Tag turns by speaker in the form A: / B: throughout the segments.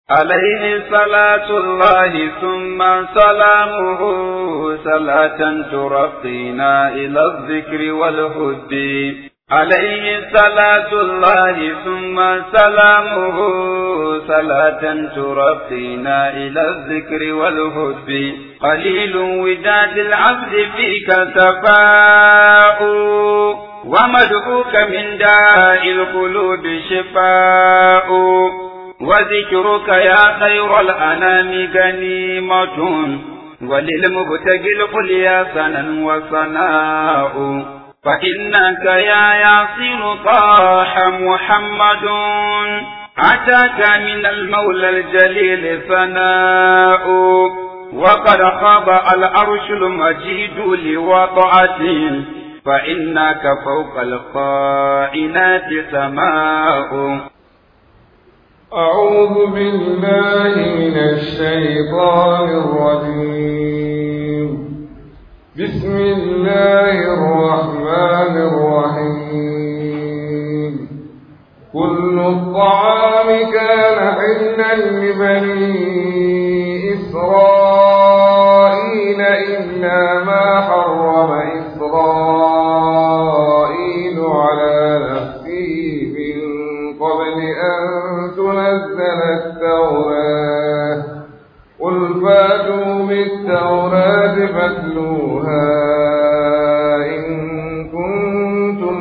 A: عليه صلاة الله ثم سلامه صلاة ترقينا إلى الذكر والهد عليه صلاة الله ثم سلامه صلاة ترقينا إلى الذكر والهد قليل وداد العبد فيك سفاء ومدعوك من داء القلوب شفاء وذكرك يا خير الأنام غنيمة وللمبتغي القليا سنا وصناء فإنك يا ياسين طاح محمد أتاك من المولى الجليل ثناء وقد خاب العرش المجيد لوضعته فإنك فوق القائنات سماء
B: أعوذ بالله من الشيطان الرجيم بسم الله الرحمن الرحيم كل الطعام كان حلا لبني إسرائيل إلا ما حرم إسرائيل على نفسه من قبل أن تنزل التوراة قل فاتوا بالتوراة فاتلوها إن كنتم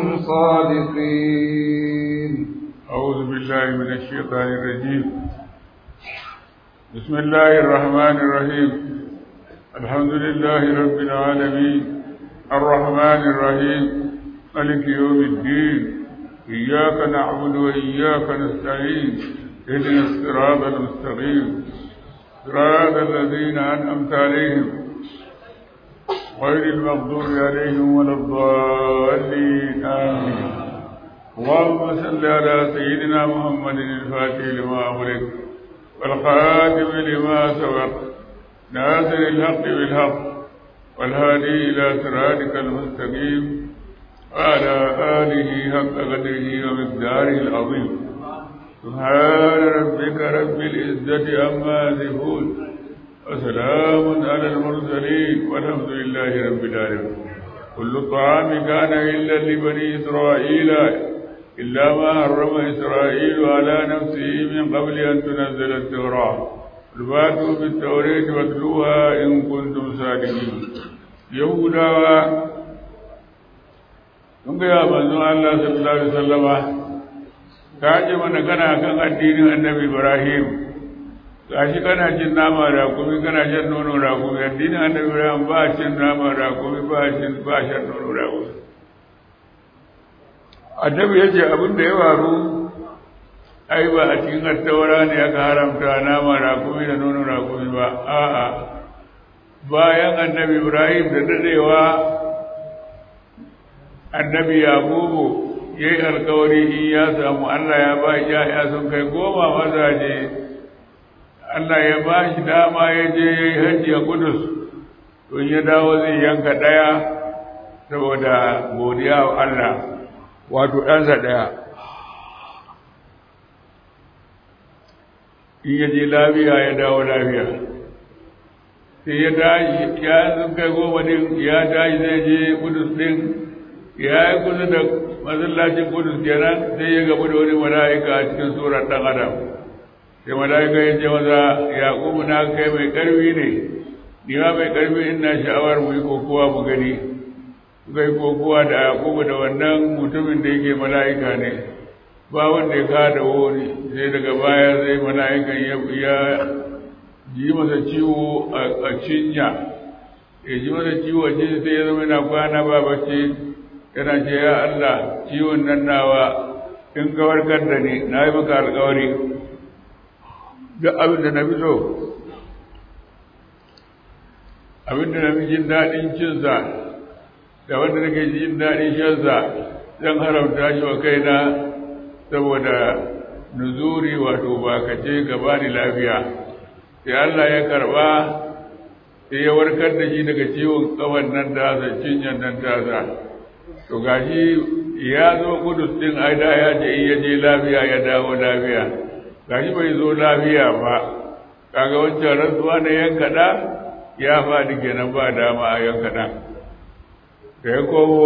B: صادقين
C: أعوذ بالله من الشيطان الرجيم بسم الله الرحمن الرحيم الحمد لله رب العالمين الرحمن الرحيم ملك يوم الدين إياك نعبد وإياك نستعين اهدنا الصراط المستقيم صراط الذين أنعمت عليهم غير المغضوب عليهم ولا الضالين آمين اللهم صل على سيدنا محمد الفاتح لما أغلق والخاتم لما سبق ناصر الحق بالحق والهادي إلى صراطك المستقيم وعلى آله حق قدره ومقداره العظيم سبحان ربك رب العزة عما يصفون وسلام على المرسلين والحمد لله رب العالمين كل الطعام كان إلا لبني إسرائيل إلا ما حرم إسرائيل على نفسه من قبل أن تنزل التوراة فاتوا بالتوراة واتلوها إن كنتم صادقين يهودا kun gaya manzon Allah sallallahu alaihi wasallama ka ce mana kana kan addinin annabi Ibrahim gashi kana cin nama rakumi kana shan nono rakumi addinin annabi Ibrahim ba cin nama rakumi ba cin ba shan nono rakumi annabi ya ce abin da ya faru ai ba a cikin attaura ne aka haramta nama rakumi da nono rakumi ba a'a bayan annabi Ibrahim da dadewa annabi yakubu ya yi alkawari in ya samu allah ya ba ya sun kai goma mazaje allah ya ba shi dama ya je ya yi hajji a kudus don ya dawo zai yanka ɗaya saboda godiya wa allah wato ɗansa ɗaya in ya je lafiya ya dawo lafiya sai ya tashi ya sun kai goma din ya tashi zai je kudus din ya yi kusa da masallacin kudus kenan sai ya gabu da wani mala'ika a cikin surar ɗan adam sai mala'ika ya ce maza yaƙubu na kai mai ƙarfi ne ni ma mai ƙarfi ina sha'awar mu yi kokowa mu gani suka yi kokowa da yaƙubu da wannan mutumin da yake mala'ika ne ba wanda ya kada wuri sai daga baya sai mala'ikan ya ji masa ciwo a cinya ya ji masa ciwo a cinya sai ya zama yana kwana ba bacci yana ce ya Allah ciwon nan nawa in ka warkar da ni na yi maka alkawari duk abin da na fi so abin da na fi jin daɗin cinsa da wanda nake jin daɗin shansa zan haramta shi wa kaina saboda nuzuri wato ba ka ce ka ba ni lafiya sai Allah ya karɓa sai ya warkar da shi daga ciwon kawan nan tasa cinyan nan tasa to gashi ya zo kudus din aida ya ce in ya je lafiya ya dawo lafiya gashi bai zo lafiya ba kaga wancan rantsuwa na yanka ɗa ya faɗi kenan ba dama a yanka ɗan da ya komo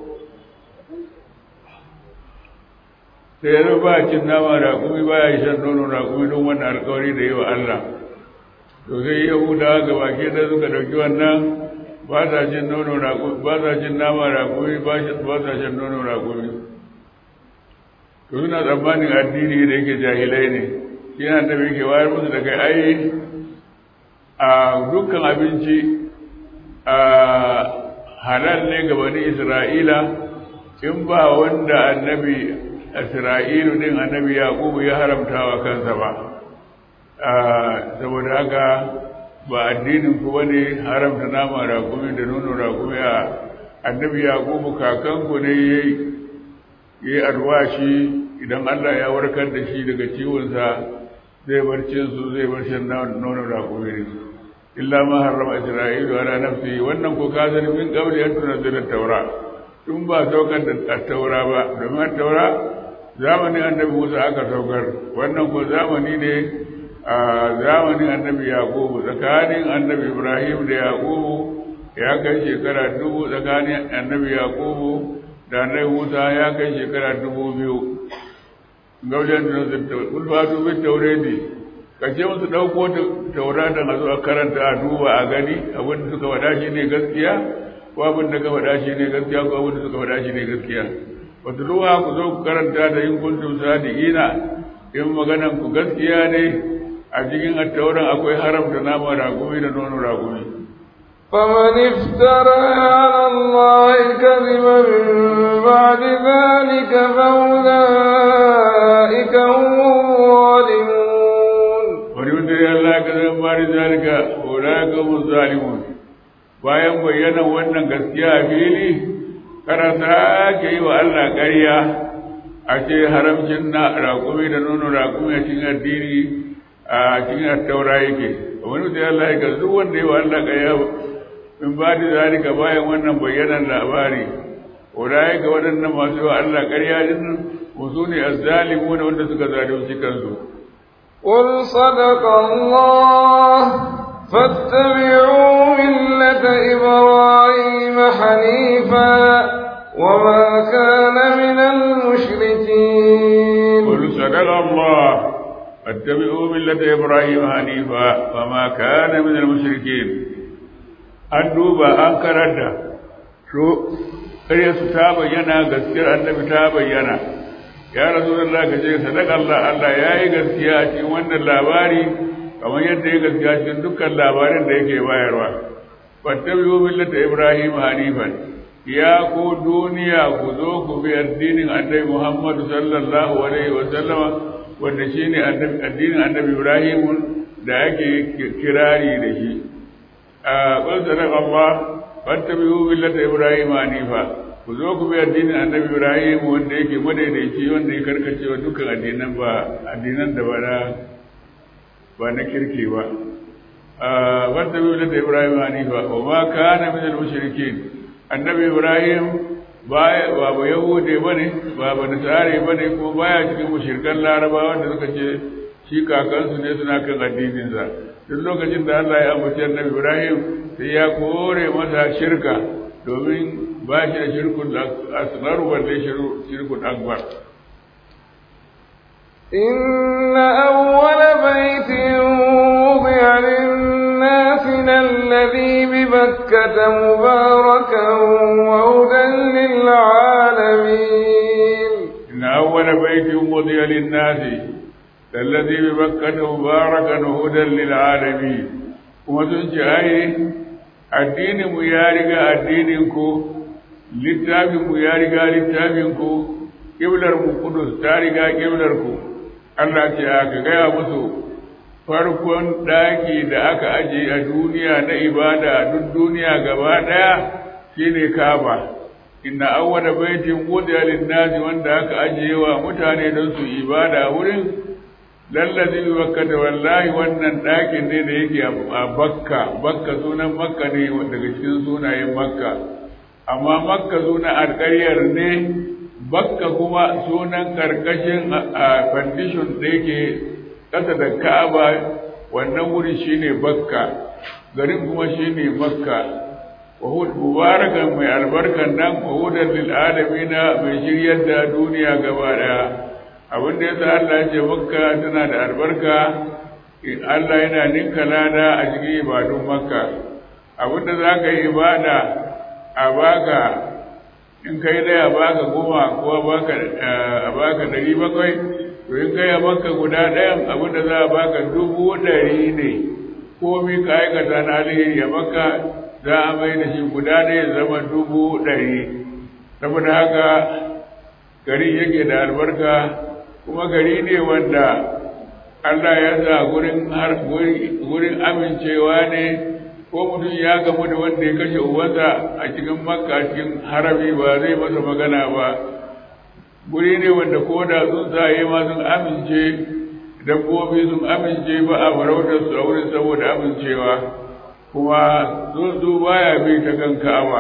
C: sai ya ba cin nama raƙumi ba ya shan nono raƙumi don wannan alƙawari da yi wa Allah to sai yahudawa ga baki da suka ɗauki wannan ba sa cin nono raƙumi ba sa cin nama raƙumi ba sa shan nono raƙumi to suna tsammanin addini da yake jahilai ne shi yana da yake wayar musu da kai ai a dukkan abinci a halal ne ga bani isra'ila in ba wanda annabi isra'ilu din annabi yaqubu ya haramta wa kansa ba saboda haka ba addinin ku bane haramta nama rakumi da nono rakumi a annabi yaqubu kakanku ne yayi yayi alwashi idan Allah ya warkar da shi daga ciwonsa zai bar cin su zai bar shan nono rakumi ne illa ma harrama isra'ilu ala nafsi wannan ko ka sani min qabli an tunzila taura tun ba saukar da taura ba domin taura zamanin annabi Musa aka saukar wannan ko zamani ne a zamanin annabi Yakubu tsakanin annabi Ibrahim da Yakubu ya kai shekara dubu tsakanin annabi Yakubu da annabi Musa ya kai shekara dubu biyu gaujen da ulfatu bin tauredi ka ce musu ɗauko taura da a zo a karanta a duba a gani abin da suka faɗa shi ne gaskiya ko abin da ka faɗa shi ne gaskiya ko abin da suka faɗa shi ne gaskiya wata ruwa ku zo ku karanta da yin kuntum sadiqina in maganan ku gaskiya ne a cikin attauran akwai haramta nama ragumi da nono ragumi
B: فمن افترى على الله كذبا من بعد ذلك فأولئك هم الظالمون
C: ومن يفترى الله كذبا من بعد ذلك أولئك هم الظالمون bayan bayyana wannan gaskiya a fili kada sake yi wa Allah ƙarya a ce haramcin na raƙumi da nono raƙumi a cikin addini a cikin attaura yake wani mutum Allah ya gazu wanda yi wa Allah ƙarya in ba da zalika bayan wannan bayyanan labari wadai ga waɗannan masu yi wa Allah ƙarya din musu ne azzalimu ne wanda suka zalunci kansu
B: قل صدق الله فاتبعوا ملة إبراهيم حنيفا وما كان من المشركين
C: قل صدق الله فاتبعوا ملة إبراهيم حنيفا وما كان من المشركين an duba an karanta so ƙarya su ta bayyana gaskiyar annabi ta bayyana ya rasu da ka ce sadaka Allah Allah ya yi gaskiya a cikin wannan labari kamar yadda ya gaskiya cikin dukkan labarin da yake bayarwa fattabi'u millata ibrahim hanifan ya ku duniya ku zo ku bi addinin annabi muhammad sallallahu alaihi wa sallama wanda shine addinin annabi ibrahim da ake kirari da shi a qul sadaqa allah fattabi'u millata ibrahim hanifa ku zo ku bi addinin annabi ibrahim wanda yake madaidaici wanda ya karkace wa dukkan addinan ba addinan da ba na ba na kirki ba wanda bi da Ibrahim hanifa wa ma kana min al-mushrikin annabi Ibrahim ba ba ba yahude bane ba ba nasare bane ko baya cikin mushrikan larabawa da suka ce shi kakansu ne suna kan addinin sa duk lokacin da Allah ya ambaci annabi Ibrahim sai ya kore masa shirka domin ba shi da shirkun asghar balle shirkun akbar
B: إن أول بيت وضع للناس الذي ببكة مباركا وهدى للعالمين
C: إن أول بيت وضع للناس الذي ببكة مباركا وهدى للعالمين kuma sun ce ai addininmu ya riga addininku littafinmu ya riga littafinku ƙiblarmu kudus ta riga ƙiblarku Allah ce aka gaya musu farkon ɗaki da aka aje a duniya na ibada a duk duniya gaba ɗaya shine Kaaba inna awwala baitin wudiya lin-nasi wanda aka aje wa mutane don su ibada wurin lallazi bi bakkata wallahi wannan ɗakin ne da yake a Bakka Bakka sunan Makka ne daga cikin sunayen Makka amma Makka sunan alƙaryar ne bakka kuma sunan karkashin a foundation da yake ƙasa da ka'aba wannan wuri shine bakka garin kuma shine makka wa mubarakan mai albarkan nan wa hudan lil alamina mai shiryar da duniya gaba daya abin da yasa Allah ya ce makka tana da albarka Allah yana ninka lada a cikin ibadun makka abin da za ka yi ibada a baka in kai daya baka goma ko a baka ɗari bakwai to in kai a makka guda ɗayan abin da za a baka dubu ɗari ne komi ka aikata na alheri a makka za a mai da shi guda ɗaya zama dubu ɗari saboda haka gari yake da albarka kuma gari ne wanda Allah ya sa gurin amincewa ne ko mutum ya gamu da wanda ya kashe uwansa a cikin makka cikin harami ba zai masa magana ba guri ne wanda ko da tsuntsaye ma sun amince dabbobi sun amince ba a farautar su a wurin saboda amincewa kuma tsuntsu baya bi ta kan ka'aba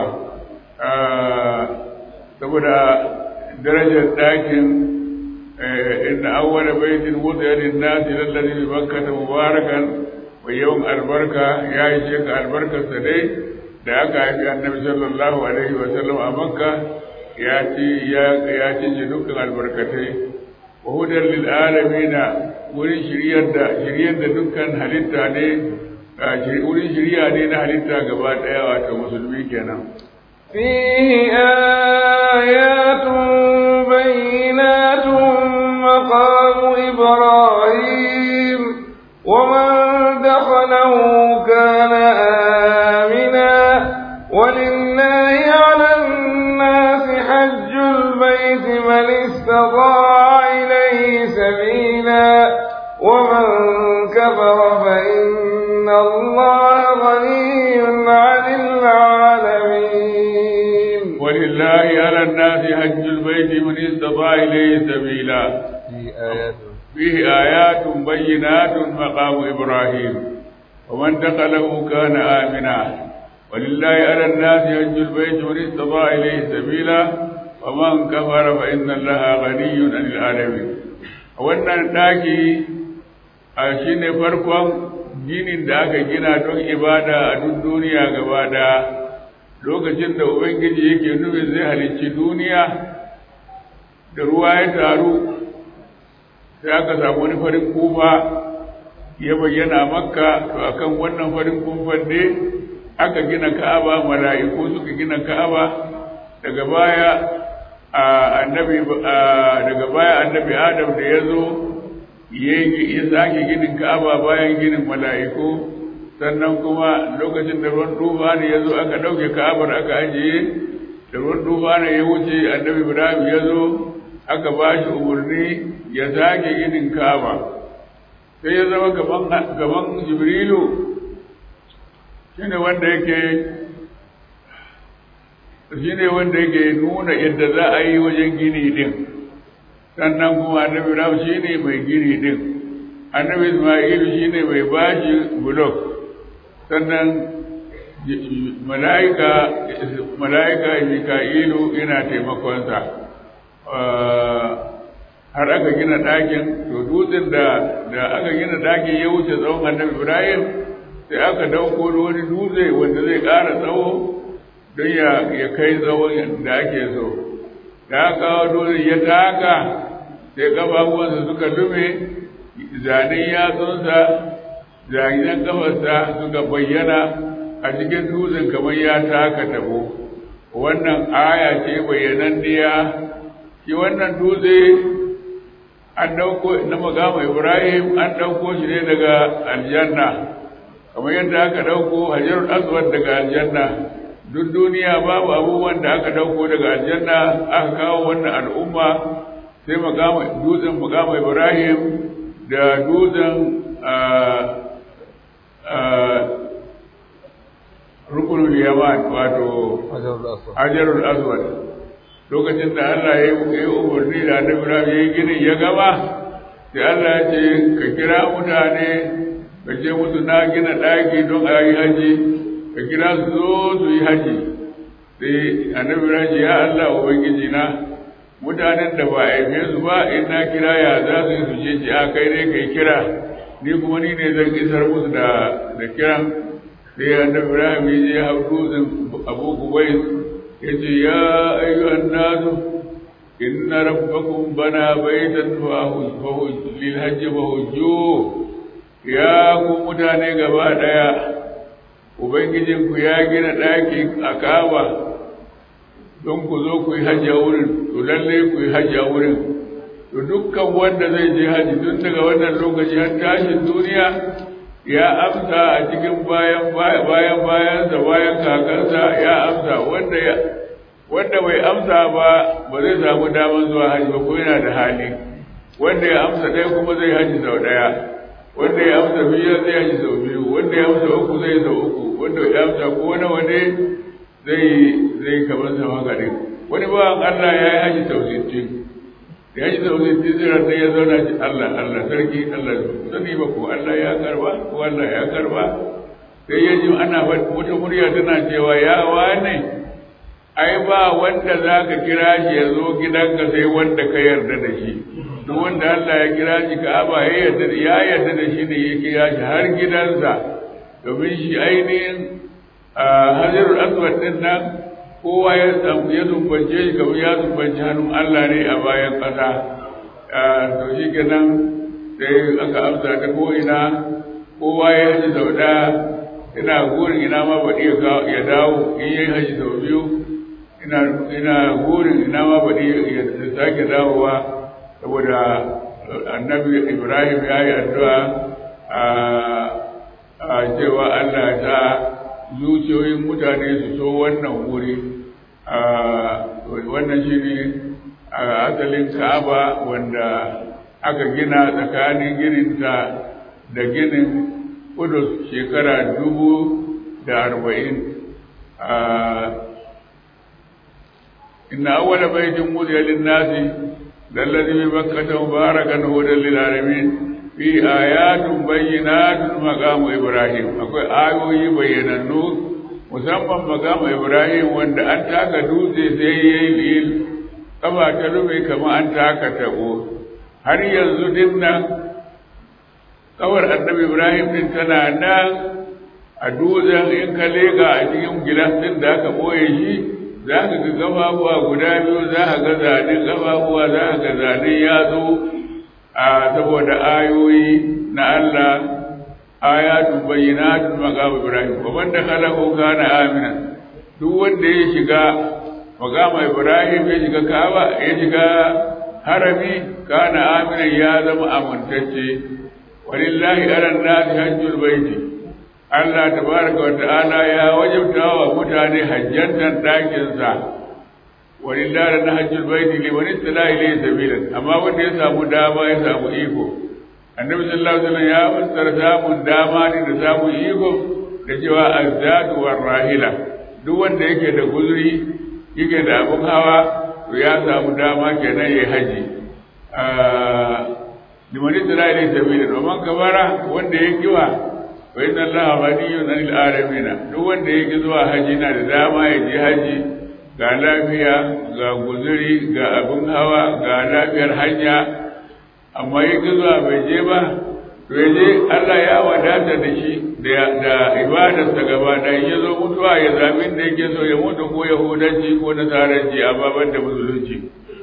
C: saboda darajar ɗakin inna awwala baitin wudiya lin-nasi lalladhi bi bakkata mubarakan wa yawan albarka ya yi sheka albarkarsa dai da aka haifi annabi sallallahu alaihi wa sallam a makka ya ci ya ya cinye dukkan albarkatai wa hudan lil alamina wurin shiryar da shiryar da dukkan halitta ne wurin shirya ne na halitta gaba daya wato musulmi kenan
B: فيه آيات بينات مقام إبراهيم ومن دخله كان آمنا ولله على الناس حج البيت من استطاع إليه سبيلا ومن كفر فإن الله غني عن العالمين
C: ولله على الناس حج البيت من استطاع إليه سبيلا
B: في آيات
C: فيه آيات بينات مقام إبراهيم ومن دخله كان آمنا ولله على الناس حج البيت من استطاع إليه سبيلا ومن كفر فإن الله غني عن العالمين wannan ɗaki a shi ne farkon ginin da aka gina don ibada a duk duniya gaba da lokacin da ubangiji yake nufin zai halicci duniya da ruwa ya taru sai aka samu wani farin kufa ya bayyana makka to akan wannan farin kufan ne aka gina ka'aba mala'iku suka gina ka'aba daga baya annabi daga baya annabi adam da ya zo ya sake ginin ka'aba bayan ginin mala'iku sannan kuma lokacin da ruwan tufa ne ya zo aka ɗauke ka'abar aka ajiye da ruwan tufa ne ya wuce annabi ibrahim ya zo aka ba shi umarni ya sake ginin ka'aba sai ya zama gaban jibrilu shine wanda yake shi ne wanda yake nuna yadda za a yi wajen gini din sannan kuma annabi ibrahim shi ne mai gini din annabi ismailu shi ne mai bashi bulok sannan mala'ika mala'ika mika'ilu yana taimakonsa har aka gina ɗakin to dutsen da da aka gina ɗakin ya wuce tsawon annabi ibrahim sai aka dauko wani dutse wanda zai ƙara tsawo don ya kai tsawon da ake so da aka kawo dutse ya taka sai ƙafafuwansa suka lume zanen yatsunsa zanen kafarsa suka bayyana a cikin dutsen kamar ya taka tabo wannan aya ce bayyananniya shi wannan dutse an dauko na magama ibrahim an dauko shi ne daga aljanna kamar yadda aka dauko hajarul aswad daga aljanna duk duniya babu abubuwan da aka dauko daga aljanna aka kawo wannan al'umma sai magama dutsen magama ibrahim da dutsen rukunul yaman wato hajarul aswad lokacin da Allah ya yi umarni da annabi Ibrahim ya yi ginin ya gaba sai Allah ya ce ka kira mutane ka ce musu na gina ɗaki don a yi haji ka kira su zo su yi haji sai annabi Ibrahim ya Allah ubangiji na mutanen da ba a haife su ba in na kira ya za su yi su je ci a kai ne kai kira ni kuma ni ne zan isar musu da da kiran sai annabi Ibrahim ya je hau dutsen Abu Kubayis ya ce ya ayyuhan nasu inna rabbakum bana baitan fa lil hajji fa hujju ya ku mutane gaba daya ubangijinku ya gina ɗaki a Kaaba don ku zo ku yi hajji a wurin to lalle ku yi hajji a wurin to dukkan wanda zai je hajji tun daga wannan lokaci har tashin duniya ya amsa a cikin bayan bayan bayansa bayan kakansa ya amsa wanda ya wanda bai amsa ba ba zai samu damar zuwa hajji ba ko yana da hali wanda ya amsa ɗaya kuma zai hajji sau ɗaya wanda ya amsa biyu zai hajji sau biyu wanda ya amsa uku zai sau uku wanda ya amsa ko nawa ne zai zai kamar sama gari wani bawan Allah ya yi haji sau sittin ya yi sau sittin zai ranta ya zauna ci Allah Allah sarki Allah sani ba ko Allah ya karba ko Allah ya karba sai ya ji ana wata murya tana cewa ya wane ai ba wanda za ka kira shi ya zo gidanka sai wanda ka yarda da shi duk wanda Allah ya kira shi ka aba ya yarda ya yarda da shi ne ya kira shi har gidansa domin shi ainihin hajjarul aswad din nan kowa ya ya zumbance shi kamar ya zumbance hannun Allah ne a bayan ƙasa to shi kenan sai aka amsa ta ko ina kowa ya haji sau ɗaya ina gurin ina ma baɗi ya dawo in yi haji sau biyu ina ina gurin ina ma baɗi ya sake dawowa saboda annabi ibrahim ya yi addu'a a cewa Allah ta zuciyoyin mutane su so wannan wuri wannan shi ne asalin ka'aba wanda aka gina tsakanin gininta da ginin kudus shekara dubu da arba'in inna awwala baitin wudiya lin-nasi lallazi bi bakkata mubarakan hudan lil alamin fi ayatun bayyinatun maqamu ibrahim akwai ayoyi bayyanannu musamman maqamu ibrahim wanda an taka dutse sai yayi lil kaba ta rufe kamar an taka tabo har yanzu din nan kawar annabi ibrahim din tana nan a dutsen in ka lega a cikin gilas din da aka boye shi za ka ga gababuwa guda biyu za ka ga zanen gababuwa za ka ga zanen yatsu a saboda ayoyi na Allah ayatun bayyinatun maqam Ibrahim wa man dakhalahu kana amina duk wanda ya shiga maqam Ibrahim ya shiga Kaaba ya shiga harami kana amina ya zama amintacce walillahi ala nasi hajjul baiti Allah tabaraka wa ta'ala ya wajabta wa mutane hajjantan dakin sa walillahi na hajjul baiti liman istala ilayhi sabilan amma wanda ya samu dama ya samu iko annabi sallallahu alaihi wasallam ya fassara samun dama ne da samun iko da cewa azdadu war rahila duk wanda yake da guzuri yake da abun hawa to ya samu dama kenan yayi haji liman istala ilayhi sabilan wa man kabara wanda ya kiwa wa inna allaha ghaniyun 'anil alamin duk wanda yake zuwa haji na da dama ya je haji ga lafiya ga guzuri ga abin hawa ga lafiyar hanya amma yi zuwa bai je ba to ya je Allah ya wadata da shi da ibadarsa gaba da ya zo mutuwa ya zaɓi da yake so ya mutu ko yahudanci ko nasaranci amma ban da musulunci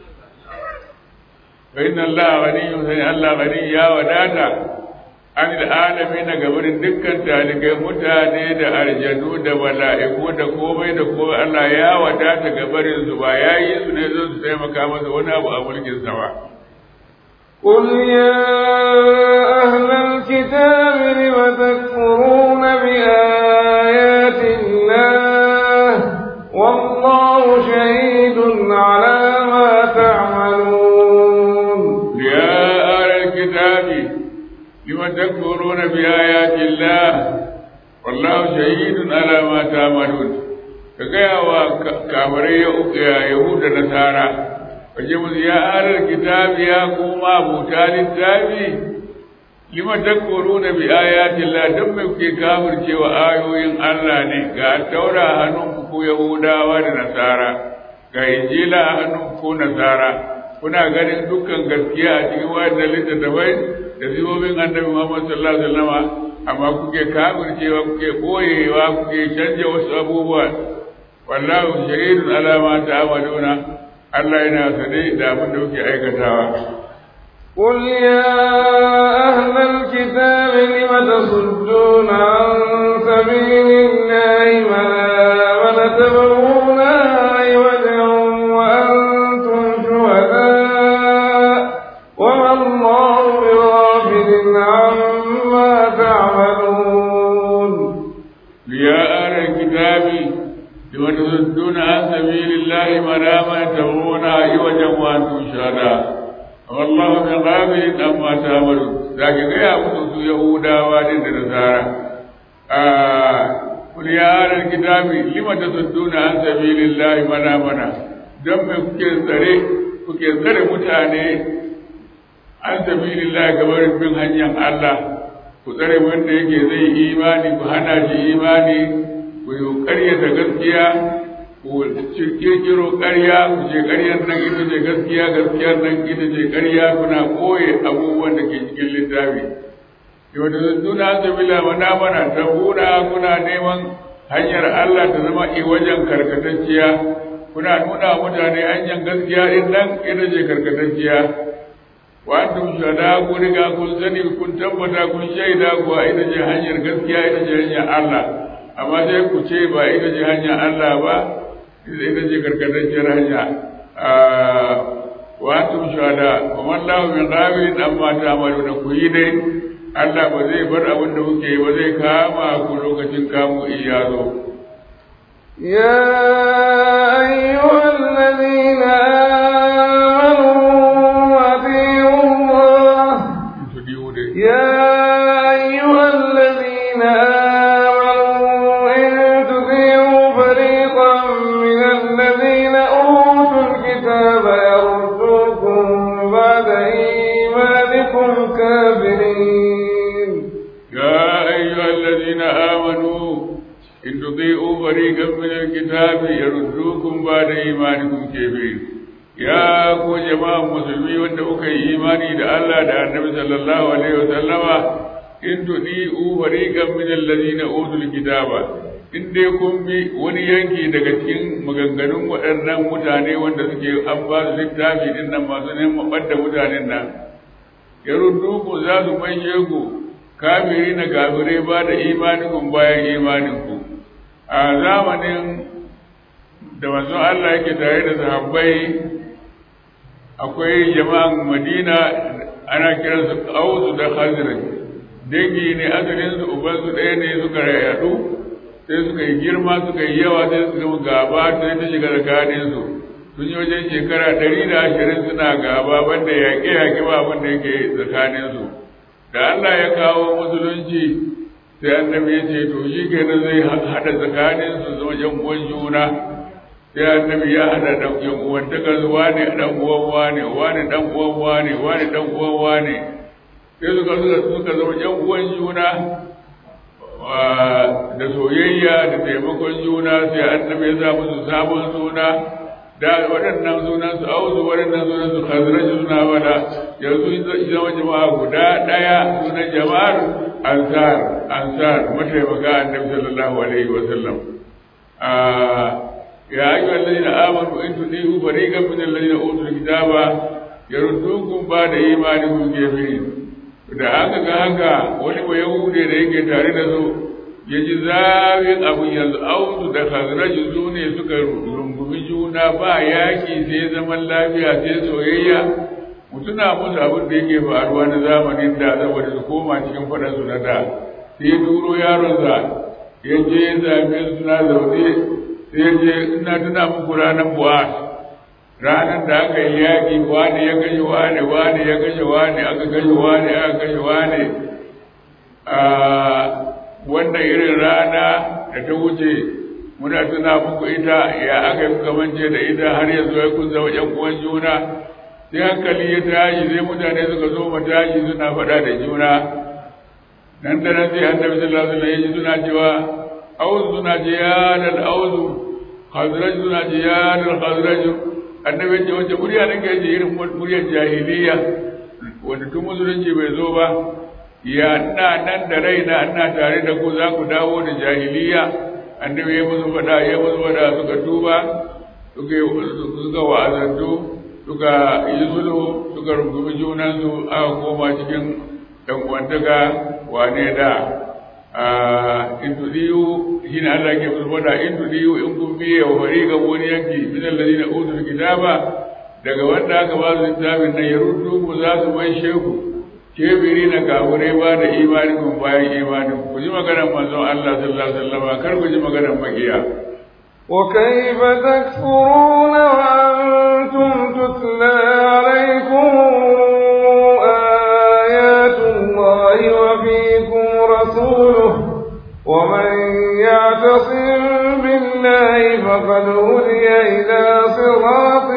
C: fa inna Allah ghaniyyun sai Allah ghani ya wadata an da alami na gabarin dukkan talibai mutane da aljanu da mala'iku da komai da komai Allah ya wadata gabarin su ba ya yi su ne zan su taimaka masa wani abu a mulkin sa ba.
B: قل يا أهل الكتاب لم تكفرون بآيات الله والله شهيد على ما تعملون
C: يا أهل الكتاب لم تكفرون بآيات الله والله شهيد على ما تعملون كغيا وكافري يهود نصارى فجمع يا أهل الكتاب يا قوم أبو littafi lima takfuruna bi ayati Allah dan me kuke kafircewa ayoyin Allah ne ga taura hannunku ku Yahudawa da Nasara ga injila a hannun ko nasara kuna ganin dukkan gaskiya a cikin wayannan littattafai da sifofin annabi Muhammad sallallahu alaihi wasallam amma kuke kafircewa kuke boyewa kuke canja wasu abubuwa wallahu shahidun ala ma ta'maluna Allah yana sane da abin da kuke aikatawa
B: قل يا أهل الكتاب لم تصدون عن سبيل الله من آمن تبغونها عوجا وأنتم شهداء وما الله بغافل عما تعملون
C: يا أهل الكتاب لم تصدون عن سبيل الله من آمن تبغونها عوجا وأنتم شهداء والله بغافل عما تعملون لكن يا musu yahudawa din da nasara قل يا أهل الكتاب لم تصدون عن سبيل الله من آمن dan me kuke tsare kuke tsare mutane an sabilillah gabar bin hanyar Allah ku tsare wanda yake zai imani ku hana shi imani ku yi ƙaryata gaskiya ku kirkiro ƙarya ku ce ƙaryar nan ita ce gaskiya gaskiyar nan ita ce ƙarya kuna koye abubuwan da ke cikin littafi yau da zuna sabila mana mana ta kuna kuna neman hanyar Allah ta zama i wajen karkatacciya kuna nuna mutane hanyar gaskiya din nan ita ce karkatacciya wa antum shuhada ku riga kun sani kun tabbata kun shaida ku ita ce hanyar gaskiya ita ce hanyar Allah amma sai ku ce ba ita ce hanyar Allah ba ita ce karkatacciyar hanya wa antum shuhada wa man lahu min ghafirin amma ta'maluna ku yi dai Allah ba zai bar abin da kuke ba zai kama ku lokacin kamu iya zo
B: يا أيها الذين آمنوا أطيعوا الله يا أيها الذين آمنوا إن تطيعوا فريقا من الذين أوتوا الكتاب يردوكم بعد إيمانكم كافرين
C: يا أيها الذين آمنوا إن تطيعوا فريقا من الكتاب يردوكم بعد إيمانكم كافرين يا ku jama'an musulmi wanda kuka yi imani da Allah da Annabi sallallahu alaihi wa sallama in tudi'u fariqan min alladhina utul kitaba in dai kun bi wani yanki daga cikin maganganun waɗannan mutane wanda suke an ba su littafi din nan masu neman ɓadda mutanen nan ya ku za su maishe ku kafiri na kafirai ba da imanikun bayan imaninku a zamanin da manzon Allah yake tare da sahabbai akwai jama'an Madina ana kiransu Ausu da Khazraj dangi ne asalin su uban su ɗaya ne suka yadu sai suka yi girma suka yi yawa sai suka yi gaba sai ta shiga tsakanin su sun yi wajen shekara ɗari da ashirin suna gaba banda yaƙe-yaƙe ba abin da yake tsakanin su da Allah ya kawo musulunci sai annabi ya ce to shi kenan zai haɗa tsakanin su zama yan uwan juna sai annabi ya haɗa ɗan yan uwan takar wane ɗan uwan wane wane ɗan uwan wane wane ɗan uwan wane sai suka suka suka zama yan uwan juna da soyayya da taimakon juna sai annabi ya sa musu sabon suna da waɗannan sunan su auzu waɗannan sunan su khazraj suna wada yanzu zama jama'a guda ɗaya sunan jama'ar ansar ansar mataimaka annabi sallallahu alaihi wa sallam ya ayyuha alladhina amanu in tudihu fariqan min alladhina utul kitaba yaruddukum ba'da imanikum kafirin da aka ga haka wani ba yahude da yake tare da su ya ji zafin abu yanzu auzu da khazraj su ne suka rungumi juna ba yaki sai zaman lafiya sai soyayya mutuna musu abin da yake faruwa na zamanin da saboda su koma cikin faɗan su na da sai turo yaronsa ya je ya same su suna zaune sai ya je ina tuna muku ranar buwa ranar da aka yi yaƙi wani ya kashe wani wani ya kashe wani aka kashe wani aka kashe wani a wannan irin rana da ta wuce muna tuna muku ita ya aka yi kamance da ita har yanzu ya kun zama ƴan uwan juna sai hankali ya tashi sai mutane suka zo mu tashi suna faɗa da juna nan da nan sai annabi sallallahu alaihi wasallam ya ji suna cewa auzu suna ce ya lal auzu khazraj suna ce ya dal khazraj annabi ce wace murya nake ji irin muryar jahiliya wanda tun musulunci bai zo ba ya ina nan da raina ina tare da ku za ku dawo da jahiliya annabi ya musu faɗa ya musu faɗa suka tuba suka suka wa'azantu suka yi sulhu suka rungumi junansu aka koma cikin ɗan uwantaka wane da in tudiyu shi ne Allah ke musu faɗa in tudiyu in kun biye wa fariƙa wani yanki min alladhina utul kitaba daga wanda aka ba su littafin nan ya ruddu ku za su mai sheku kebiri na kafurai ba da imani kun bayan imani ku ji maganar manzon Allah sallallahu alaihi wasallam kar ku ji maganar makiya
B: وكيف تكفرون وأنتم تتلى عليكم آيات الله وفيكم رسوله ومن يعتصم بالله فقد هدي إلى صراط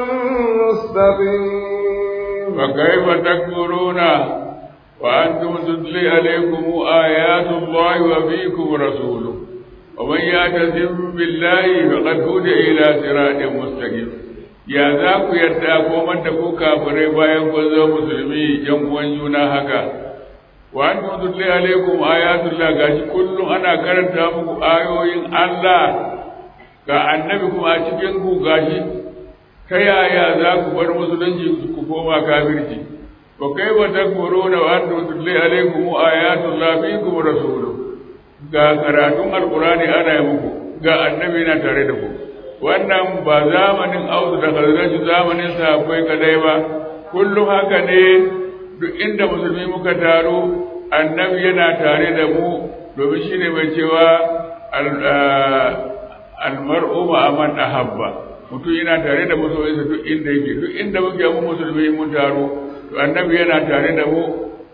B: مستقيم
C: فكيف تكفرون وأنتم تتلي عليكم آيات الله وفيكم رسوله ومن يعتصم بالله فقد هدي إلى صراط مستقيم ya za ku yarda komar da ku kafirai bayan kun zo musulmi yan uwan juna haka wa an tutli alaikum ayatullah gashi kullum ana karanta muku ayoyin Allah ga annabi kuma a cikin ku gashi ta yaya za ku bar musulunci ku koma kafirci wa kaifa takfuruna wa antum tutli alaikum ayatullah fiikum rasuluhu ga karatun alkurani ana yi muku ga annabi na tare da ku wannan ba zamanin auzu da khazraj zamanin sahabbai kadai ba kullum haka ne duk inda musulmi muka taro annabi yana tare da mu domin shine mai cewa almar'u ma man ahabba mutum yana tare da masoyinsa duk inda yake duk inda muke mu musulmi mun taro to annabi yana tare da mu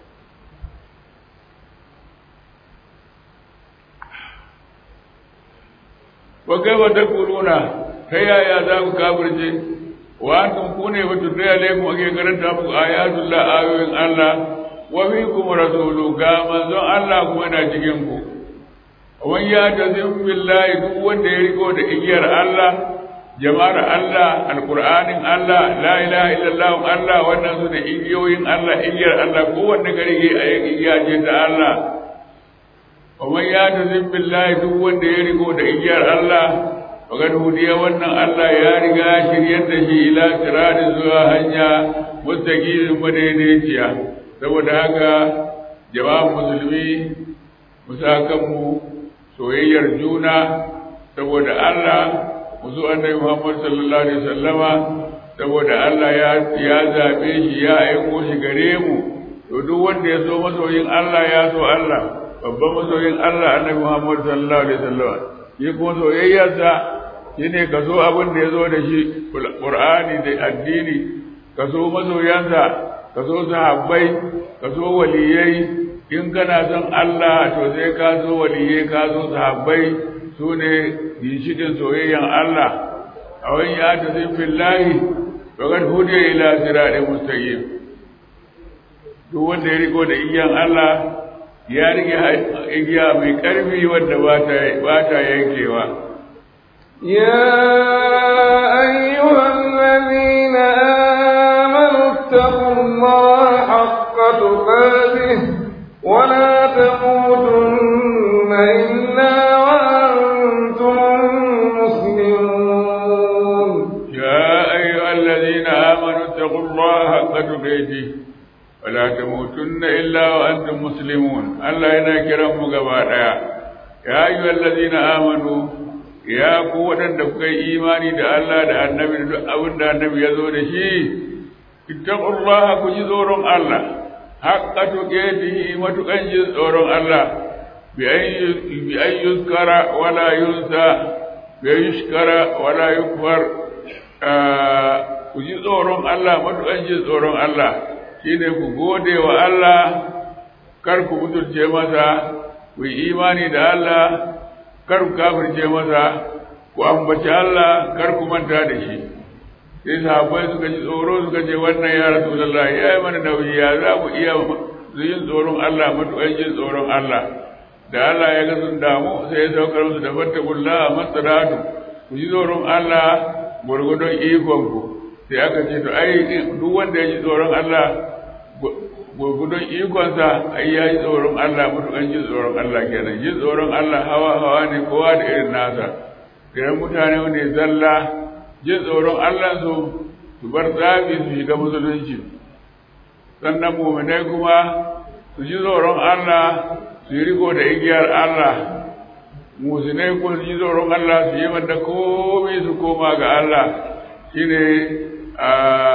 C: wa kaifa takuruna ta yaya za ku kafirce wa antum kune wa tudai alaikum ake karanta muku ayatullah ayoyin Allah wa fiikum rasulu ga manzon Allah kuma yana cikin ku wan ya tazim billahi duk wanda ya riko da igiyar Allah jama'ar Allah alqur'anin Allah la ilaha illallah Allah wannan su da igiyoyin Allah igiyar Allah kowanne gari a igiya ce ta Allah ومن يعتصم بالله duk wanda ya riko da igiyar Allah fagar hudiya wannan Allah ya riga shiryar da shi ila sirati zuwa hanya mustaqimin madaidaiciya saboda haka jama'an musulmi musakan mu soyayyar juna saboda Allah musu annabi Muhammad sallallahu alaihi wasallama saboda Allah ya ya zabe shi ya aiko shi gare mu to duk wanda ya so masoyin Allah ya so Allah babban masoyin Allah annabi Muhammad sallallahu alaihi wasallam shi kuma soyayyarsa shine ka so abin da ya zo da shi Qur'ani da addini ka so masoyansa ka so sahabbai ka so waliyai in kana son Allah to sai ka so waliyai ka so sahabbai su ne ginshikin soyayyan Allah a wani ya ta zai fillahi fakat hudiya ila siratin mustaqim duk wanda ya riko da iyan Allah ya rike igiya mai ƙarfi wadda ba ta yankewa.
B: يا أيها الذين آمنوا اتقوا الله حق تقاته ولا تموتن إلا وأنتم مسلمون
C: يا أيها الذين آمنوا اتقوا الله حق تقاته ولا تموتن إلا وأنتم مسلمون الله ينا كرم مغبادا يا أيها الذين آمنوا يا قوة دفك إيماني دا الله دا النبي دا أبن دا النبي يزور شيء اتقوا الله كجزور الله حق تقاته وتكنجز زور الله بأن يذكر ولا ينسى بأن يشكر ولا يكفر كجزور الله وتكنجز زور الله shine ku gode wa Allah kar ku mutunce masa ku yi imani da Allah kar ku kafirce masa ku ambaci Allah kar ku manta da shi sai sahabbai suka ji tsoro suka ce wannan ya rasulullah ya yi mana nauyi ya za mu iya yin tsoron Allah matuƙan jin tsoron Allah da Allah ya ga sun damu sai ya saukar musu da fattakullah masaratu ku ji tsoron Allah gwargwadon ikonku sai aka ce to ai duk wanda ya ji tsoron Allah gwargwadon ikonsa ai ya ji tsoron Allah mutukan ji tsoron Allah kenan ji tsoron Allah hawa hawa ne kowa da irin nasa idan mutane ne zalla jin tsoron Allah su su bar tsafi su shiga musulunci sannan muminai kuma su ji tsoron Allah su yi riko da igiyar Allah musulmai kuma su ji tsoron Allah su yi wanda komai su koma ga Allah shine a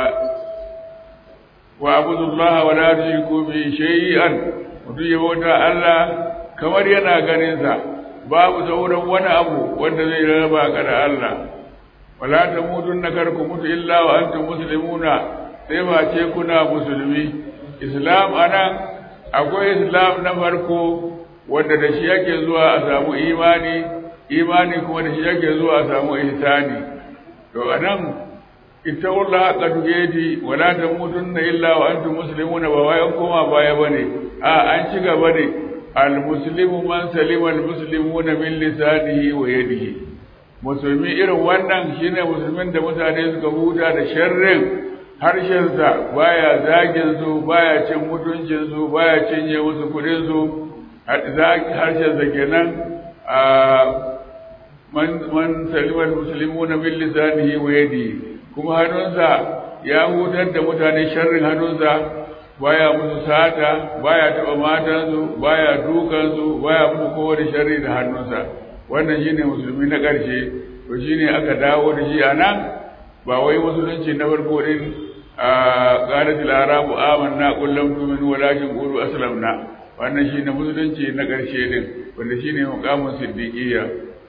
C: wa abudullaha wa la tushriku bi shay'an mutum ya bauta Allah kamar yana ganin sa babu sauran wani abu wanda zai raba ka da Allah wala tamutunna karku mutu illa wa antum muslimuna sai ba ce kuna musulmi islam anan akwai islam na farko wanda da shi yake zuwa a samu imani imani kuma da shi yake zuwa a samu ihsani to anan ittaqullaha haqqa tuqati wala tamutunna illa wa antum muslimuna ba wai an koma baya bane a an ci gaba ne al muslimu man salima al muslimuna min lisanihi wa yadihi musulmi irin wannan shine musulmin da mutane suka huta da sharrin harshensa baya zagin su baya cin mutuncin su baya cinye musu kudin su harshensa kenan a man man salimar muslimuna min lisanihi wa yadihi kuma hannunsa ya hutar da mutane sharrin hannunsa baya musu sata baya taba matansu baya dukansu baya musu kowane sharri da hannunsa wannan shine musulmi na ƙarshe to shine aka dawo da shi anan ba wai musulunci na farko din a qalatil arabu amanna qul lam tu'minu walakin qulu aslamna wannan shine musulunci na ƙarshe din wanda shine muqamin siddiqiyya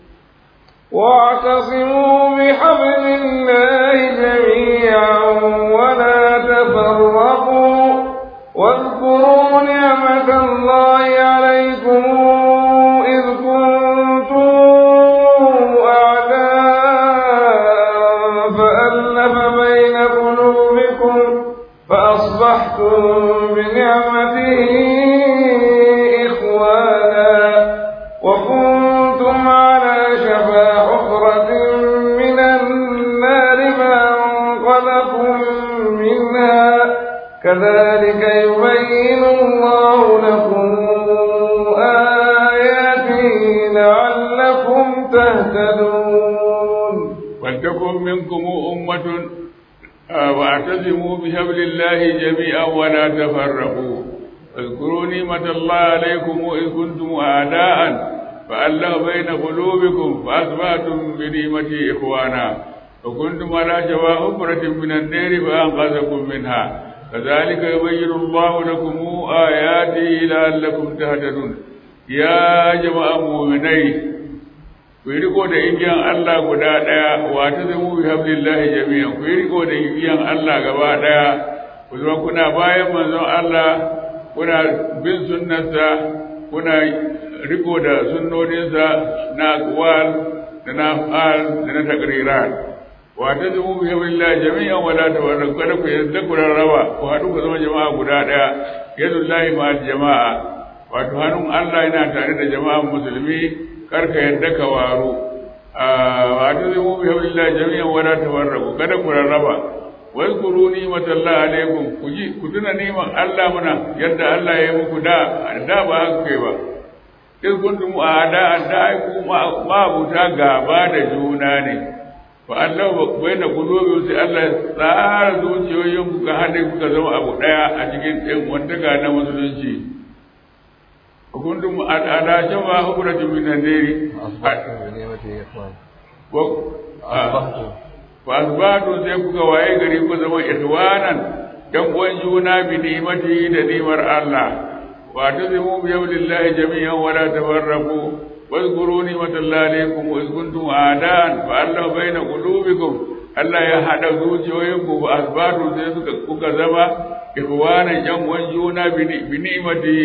B: واعتصموا بحبل الله جميعا ولا تفرقوا واذكروا نعمة الله عليكم إذ كنتم أعداء فألف بين قلوبكم فأصبحتم بنعمته إخوانا وكنتم على شفا حفرة من النار فأنقذكم منها كذلك يبين الله لكم آياته لعلكم تهتدون
C: ولتكن منكم أمة آه، واعتصموا بحبل الله جميعا ولا تفرقوا اذكروا نعمة الله عليكم إذ كنتم أعداء فألف بين قلوبكم فأصبحتم بنعمته إخوانا وكنتم على شفا حفرة من النار فأنقذكم منها كذلك يبين الله لكم آياته لعلكم تهتدون يا جماعة مؤمنين ku yi riko da igiyan Allah guda ɗaya wa ta zama bi hablillahi jami'an ku yi riko da igiyan Allah gaba ɗaya ku zama kuna bayan manzon Allah kuna bin sunnarsa kuna riko da sunnoninsa na aqwal da na af'al da na taqrirat wa ta zama bi hablillahi jami'an wa la tafarraqu kada ku yadda ku rarraba ku haɗu ku zama jama'a guda ɗaya yadullahi ma jama'a wato hannun Allah yana tare da jama'an musulmi karka yadda ka waru wa ta zai mubi haɓillah jami'an wala ta warrabu kada ku rarraba wai kuru ni'matallahi alaikum ku ji ku tuna ni'man Allah muna yadda Allah ya yi muku da da ba haka kai ba in kuntum ada da ai ku ma buta gaba da juna ne fa Allah bai da kulobi sai Allah ya tsara zuciyoyin ku ka hade ku ka zama abu daya a cikin ɗan wantaka na musulunci وكنتم على شفا حفرة من النار فأصبحتم سيكوك وأي غريب زما إخوانا dan uwan juna bi ni'mati da ni'mar Allah wa tazimu bi yawlillahi jami'an wa la tafarraqu واذكروا نعمة الله عليكم وإذ كنتم أعداء فألف بين قلوبكم Allah ya haɗa zuciyoyinku ba asbatu sai suka kuka zama ikwanan yan uwan juna bi ni'mati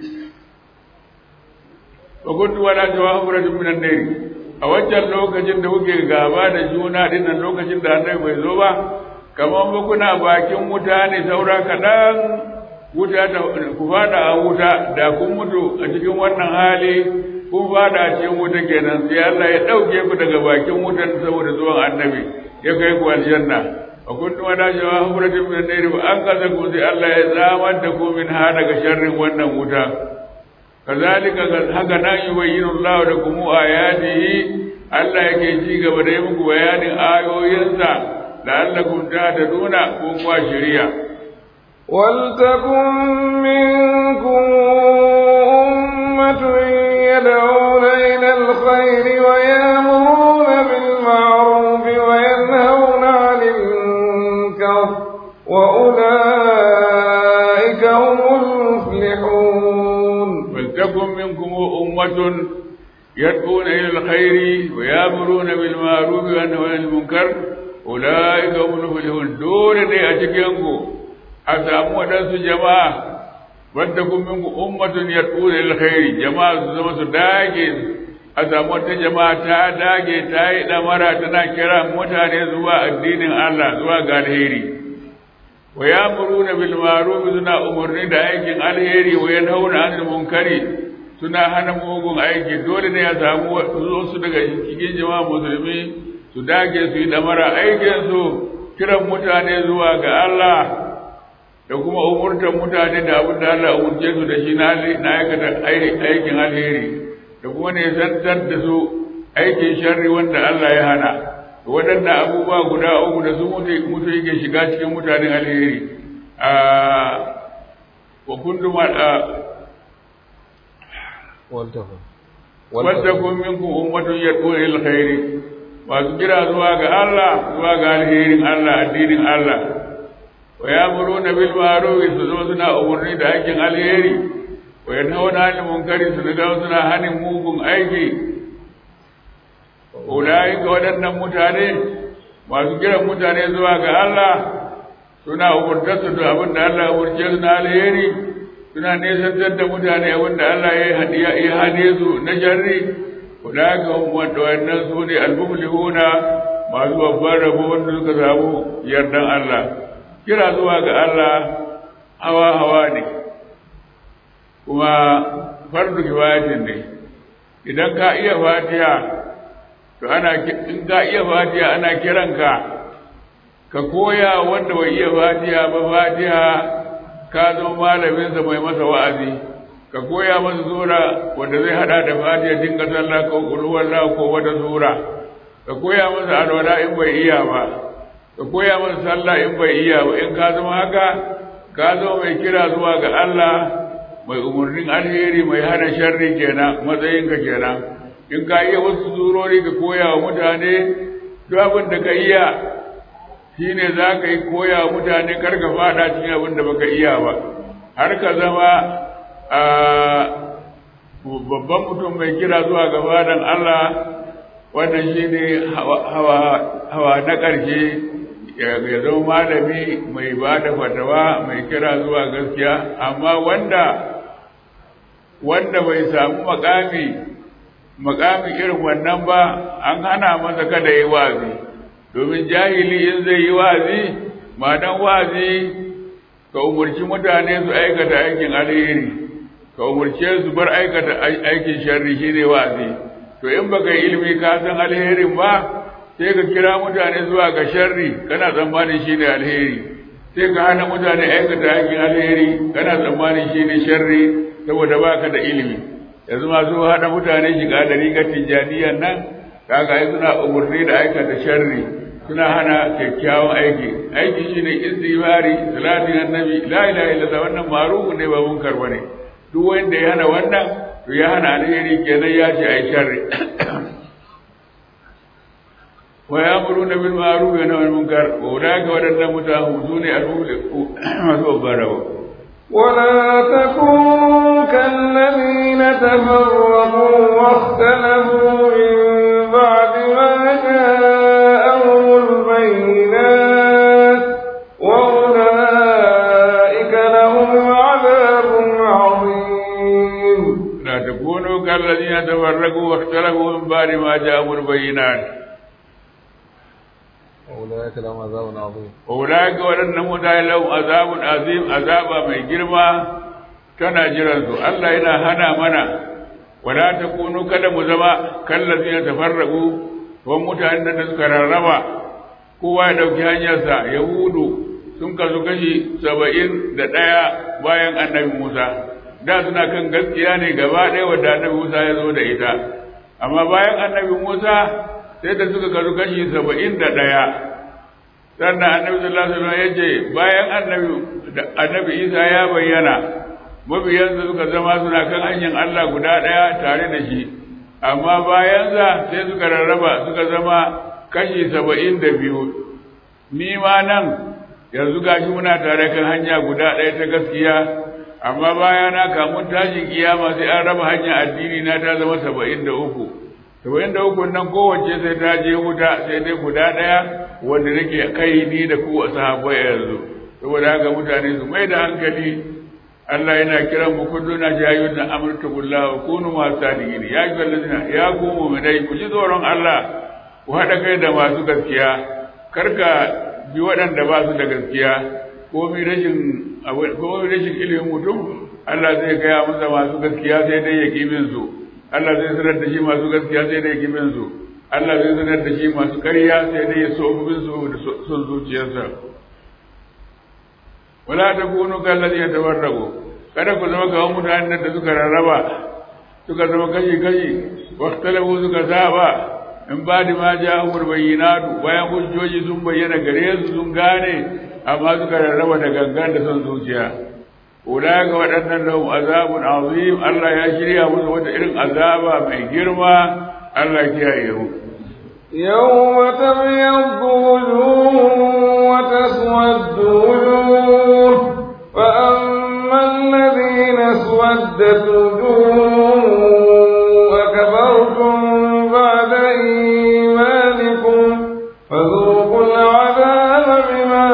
C: wa kuntu wala jawahiratin minan nari a wancan lokacin da kuke gaba da juna dinnan lokacin da annabi bai zo ba kamar ba kuna bakin wuta ne saura kaɗan wuta ta ku fada a wuta da kun mutu a cikin wannan hali kun fada cikin wuta kenan sai Allah ya ɗauke ku daga bakin wutan saboda zuwan annabi ya kai ku aljanna wa kuntum ala shawa hubratin min an-nar wa an kaza ku sai Allah ya tsamar da ku min ha daga sharrin wannan wuta kazalika haka nan yubayyinu Allah lakum ayatihi Allah yake ci gaba da yi muku bayanin ayoyinsa la'allakum tahtaduna ko kuwa shari'a
B: ولتكن منكم أمة يدعون إلى الخير ويأمرون بالمعروف وينهون عن المنكر وأولئك هم المفلحون
C: ولتكن منكم أمة يدعون إلى الخير ويأمرون بالمعروف وينهون عن المنكر أولئك هم المفلحون دون دي أتكينكم أسامو ودنس جماعة ولتكن منكم أمة يدعون إلى الخير جماعة زما سداجي أسامو جماعة تاداجي تاي دمرا تنا كرا متاني زوا الدين الله زوا غالهيري ويأمرون بالمعروف سنا أمرني دا aikin alheri wa yanhauna 'anil munkari suna hana mugun aiki dole ne ya samu wasu daga cikin jama'a musulmi su dage su yi damara aikin su kiran mutane zuwa ga Allah da kuma umurtar mutane da abin da Allah umurce su da shi na aikata aikin alheri da kuma ne zantar da su aikin sharri wanda Allah ya hana waɗannan abubuwa guda uku da su mutu yake shiga cikin mutanen alheri a wa kundum wadakun minkum ummatun yad'una ila alkhairi masu kira zuwa ga Allah zuwa ga alherin Allah addinin Allah wa ya'muruna bil ma'ruf su zo suna umurni da aikin alheri wa yanhauna 'anil munkari su ga suna hanin mugun aiki ulai ga waɗannan mutane masu kiran mutane zuwa ga Allah suna umurtar su da abin da Allah ya umurce su na alheri suna nesantar da mutane wanda Allah ya ya hane su na jarri wadaka wanda wannan su ne almuflihuna masu babban rabo wanda suka samu yardan Allah kira zuwa ga Allah hawa hawa ne kuma fardu kifayatin ne idan ka iya fatiha to ana in ka iya fatiha ana kiranka ka koya wanda bai iya fatiha ba fatiha ka zo malaminsa mai masa wa'azi ka koya masa sura wanda zai hada da fatiha dinga sallah ko kulhuwallah ko wata sura ka koya masa alwala in bai iya ba ka koya masa sallah in bai iya ba in ka zama haka ka zo mai kira zuwa ga Allah mai umarnin alheri mai hana sharri kenan matsayinka kenan in ka iya wasu surori ka koya wa mutane duk abin da ka iya shi ne za ka yi koya wa mutane kar ka fada cikin abin da baka iya ba har ka zama a babban mutum mai kira zuwa ga fadan Allah wannan shi ne hawa na ƙarshe ya zama malami mai ba da fatawa mai kira zuwa gaskiya amma wanda wanda bai samu makami makami irin wannan ba an hana masa kada yi wazi domin jahili in zai yi wazi dan wazi ka umarci mutane su aikata aikin alheri ka umarce su bar aikata aikin sharri shine wazi to in baka yi ilimi ka san alherin ba sai ka kira mutane zuwa ga sharri kana tsammanin shine alheri sai ka hana mutane aikata aikin alheri kana tsammanin shine sharri saboda baka da ilimi yanzu masu hada mutane shiga da rigar tijjaniyan nan kaga ai suna umarni da aikata sharri suna hana kyakkyawan aiki aiki shine istighfari salatin annabi la ilaha illallah wannan ma'ruf ne ba munkar bane duk wanda ya hana wannan to ya hana alheri kenan ya ce ai sharri wa ya'muruna bil ma'ruf wa yanhauna 'anil munkar wa ulaika wadannan mutahu sune al-muflihu masu barawa
B: ولا تكونوا كالذين تفرقوا واختلفوا من بعد ما جاءهم البينات وأولئك لهم عذاب عظيم
C: لا تكونوا كالذين تفرقوا واختلفوا من بعد ما جاءهم البينات
B: أولئك لهم عذاب عظيم
C: أولئك ولن متى لهم عذاب عظيم عذاب من جرما tana jiran su Allah yana hana mana wala takunu kada mu zama kallazina tafarraqu wa mutanen da suka rarraba kowa ya dauki hanyarsa yahudu sun kasu kashi saba'in da ɗaya bayan annabi musa da suna kan gaskiya ne gaba ɗaya wadda annabi musa ya zo da ita amma bayan annabi musa sai da suka kasu kashi saba'in da ɗaya sannan annabi sallallahu alaihi wasallam ya ce bayan annabi annabi isa ya bayyana mabiyansa suka zama suna kan hanyar allah guda ɗaya tare da shi amma bayansa sai suka rarraba suka zama kashi saba'in da biyu ni ma nan yanzu gashi muna tare kan hanya guda ɗaya ta gaskiya amma bayana kamun tashin kiyama sai an raba hanya addini na ta zama saba'in da uku saba'in da uku nan kowace sai ta je wuta sai dai guda ɗaya wanda nake kai ni da ku a sahabbai yanzu saboda haka mutane su mai da hankali Allah yana kiran mu kullu na jayyun na amurta billah kunu ma sadiqin ya ayyuhal ladina ya ku mu'minai ku ji tsoron Allah ku haɗa kai da masu gaskiya karka bi waɗanda ba su da gaskiya ko mi rashin ko rashin ilimin mutum Allah zai gaya masa masu gaskiya sai dai ya kibin su Allah zai sanar da shi masu gaskiya sai dai ya kibin su Allah zai sanar da shi masu ƙarya sai dai ya so bin su da son zuciyarsa wala takunu kallazi yatawarrabu kada ku zama kawan mutanen da suka rarraba suka zama kashi kashi waktalafu suka saba in ba da ma ja umar bayyinatu bayan hujjoji sun bayyana gare su sun gane amma suka rarraba da gangan da son zuciya Ula ga waɗannan lahum azabun azim Allah ya shirya musu wata irin azaba mai girma Allah kiyaye mu
B: يوم تبيض وجوه وتسود وجوه فأما الذين اسودت وجوههم أكفرتم بعد إيمانكم فذوقوا العذاب بما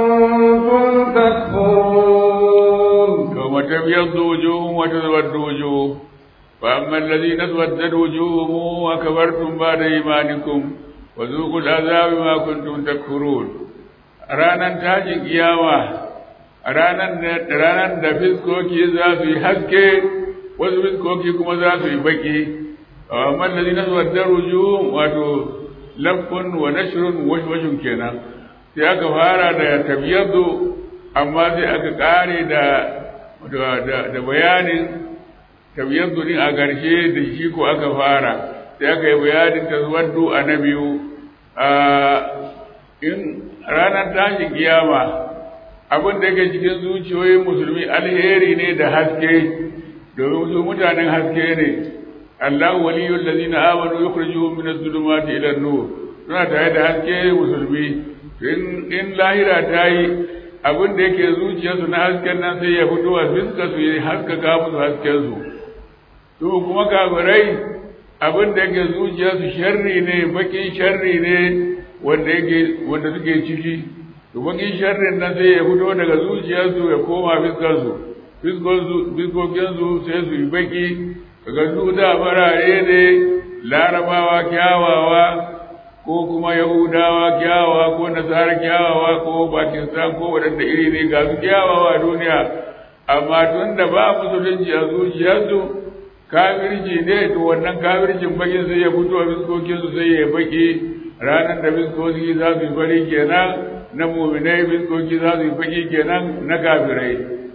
B: كنتم تكفرون
C: يوم تبيض وجوه وتسود وجوه فأما الذين اسودت وجوههم وكفرتم بعد إيمانكم وذوقوا العذاب بما كنتم تكفرون ranar tashin kiyama ranar da fiskoki za su yi haske wasu fiskoki kuma za su yi baki amma da zina zuwa daruju wato lafkun wa nashrun washwashun kenan sai aka fara da tabiyadu amma sai aka kare da da bayanin tabiyadu din a garshe da shi ko aka fara sai aka yi bayanin tazwaddu a na biyu in ranar tashin kiyama abin da yake cikin zuciyoyin musulmi alheri ne da haske domin su mutanen haske ne Allah waliyul ladina amanu yukhrijuhum min adh-dhulumati ila an-nur suna tare da haske musulmi in in lahira ta yi abin da yake zuciyarsu na hasken nan sai ya fito a fiska su yi haskaka musu hasken su su kuma kafirai abin da yake zuciyarsu sharri ne bakin sharri ne wanda yake wanda suke ciki to bakin sharrin nan sai ya fito daga zuciyarsu ya koma fiskarsu fiskokinsu sai su yi baki daga su da farare ne larabawa kyawawa ko kuma yahudawa kyawawa ko nasara kyawawa ko pakistan ko waɗanda iri ne ga su kyawawa a duniya amma tun da ba musulunci a zuciyarsu kafirci ne to wannan kafircin bakin sai ya fito a fiskokinsu sai ya baki ranar da biskoki za su yi fari kenan na muminai biskoki za su yi faki kenan na kafirai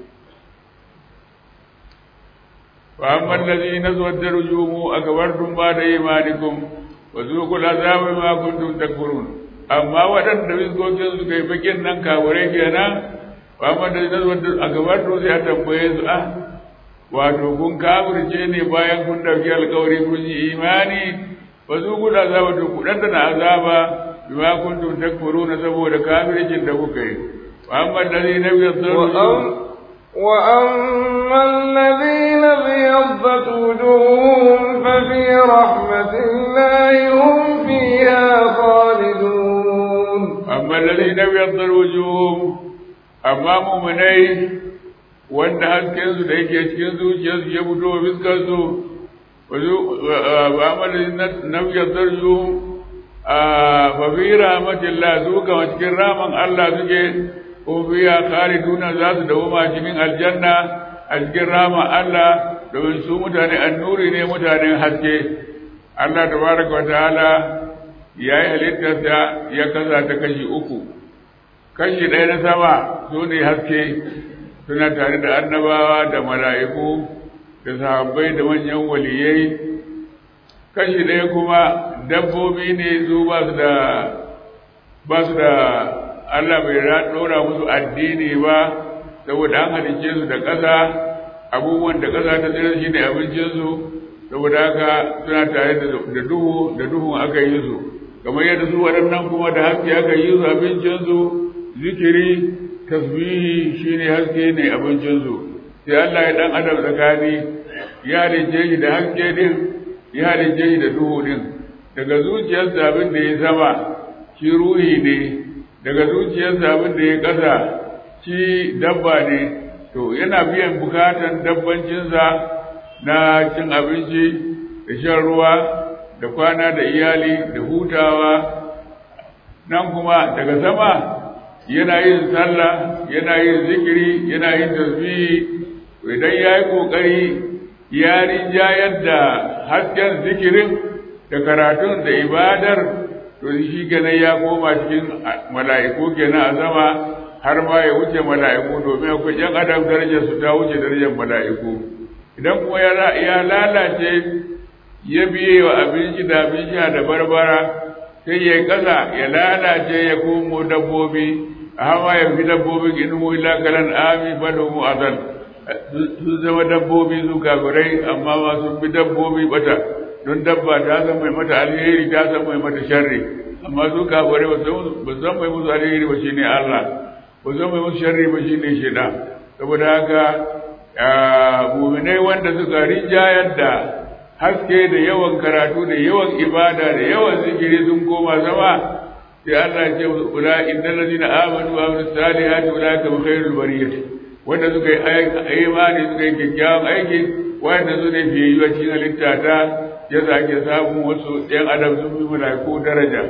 C: fa amma allazi nazwadda rujumu akabartum ba da imanikum wa zuqul azaba ma kuntum takfurun amma waɗanda biskokin su kai fakin nan kafirai kenan fa amma allazi nazwadda akabartum sai a tambaye su ah wato kun kafirce ne bayan kun dauki alkawari kun yi imani ba zu guda azaba to ku dan na azaba bima kuntum takfuruna saboda kafircin da kuka yi wa amma alladhina yadhurun
B: wa amma alladhina biyaddat wujuhum fa fi rahmatillahi hum fiha khalidun
C: amma alladhina biyaddat wujuhum amma mu'minai wanda hasken su da yake cikin zuciyarsu ya fito fiskar su وعمل نبي الدرجو ففي رحمة الله سوكا وشكر راما الله سكي وفيها خالدون ذات دوما شكين الجنة أشكر راما الله domin su mutane annuri ne mutanen haske Allah tabaraka wataala ya yi halittar da ya kasa ta kashi uku kashi ɗaya na sama su ne haske suna tare da annabawa da mala'iku da sahabbai da manyan waliyai kashi ɗaya kuma dabbobi ne su ba su da ba su da Allah bai ɗora musu addini ba saboda an halicce su da ƙasa abubuwan da ƙasa ta tsira shi ne abincinsu saboda haka suna tare da duhu da duhun aka yi su kamar yadda su waɗannan kuma da haske aka yi su abincinsu zikiri tasbihi shine haske ne abincinsu sai Allah ya dan adam tsakani ya halicce shi da haske din ya halicce shi da duhu din daga zuciyarsa abin da ya sama shi ruhi ne daga zuciyarsa abin da ya ƙasa shi dabba ne to yana biyan bukatan dabbancinsa na cin abinci da shan ruwa da kwana da iyali da hutawa nan kuma daga sama yana yin sallah yana yin zikiri yana yin tasbihi idan ya yi ƙoƙari ya rinjayar da hasken zikirin da karatun da ibadar to shi kenan ya koma cikin mala'iku kenan a sama har ma ya wuce mala'iku domin akwai ‘yan adam darajar su ta wuce darajar mala'iku idan kuma ya lalace ya biye wa abinci da abin sha da barbara sai ya ƙasa ya lalace ya komo dabbobi a hawa ya fi dabbobi in mu ila kalan ami fado mu azal sun zama dabbobi su kafirai amma ma sun fi dabbobi bata don dabba ta san mai mata alheri ta san mai mata sharri amma su kafirai ba san mai musu alheri ba shine Allah ba san mai musu sharri ba shine shaitan saboda haka muminai wanda suka rinjayar da haske da yawan karatu da yawan ibada da yawan zikiri sun koma zama sai Allah ya ce ula innal ladina amanu wa amilus salihati ulaika hum khairul bariyah wanda suka yi imani suka yi kyakkyawan aiki wanda su ne fiye yi cikin halitta ta ya sake samun wasu ɗan adam sun fi malaiku daraja